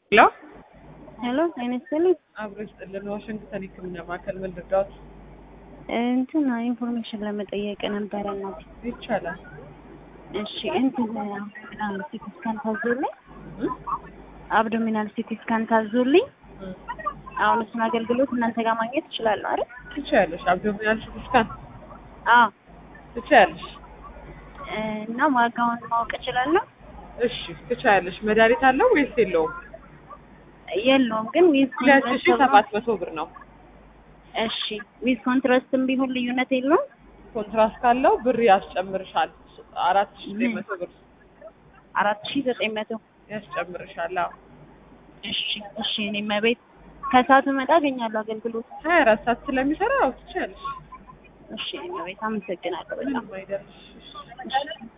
ሄሎ ሄሎ ጤና ይስጥልኝ። አብሮ ይስጥልን። ዋሽንግተን ሕክምና ማዕከል ምን ልርዳዎት? እንትን ኢንፎርሜሽን ለመጠየቅ ነበረ እናት። ይቻላል። እሺ እንትን አብዶሚናል ሲቲ ስካን ታዞልኝ አብዶሚናል ሲቲ ስካን ታዞልኝ እም፣ አሁን እሱን አገልግሎት እናንተ ጋር ማግኘት እችላለሁ አይደል? ትችያለሽ። አብዶሚናል ሲቲ ስካን አዎ። ትችያለሽ። እና ዋጋውን ማወቅ እችላለሁ? እሺ ትችያለሽ። መድኃኒት አለው ወይስ የለውም? የለውም ግን ዊዝ ሁለት ሺ ሰባት መቶ ብር ነው። እሺ ዊዝ ኮንትራስትም ቢሆን ልዩነት የለውም? ኮንትራስት ካለው ብር ያስጨምርሻል። አራት ሺ ዘጠኝ መቶ ብር አራት ሺ ዘጠኝ መቶ ያስጨምርሻል። አዎ እሺ እሺ እኔም ቤት ከሰዓቱ መጣ አገኛለሁ አገልግሎት። ሀያ አራት ሰዓት ስለሚሰራ ያው ትችያለሽ። እሺ እኔም ቤት አመሰግናለሁ በጣም ምንም አይደለሽ። እሺ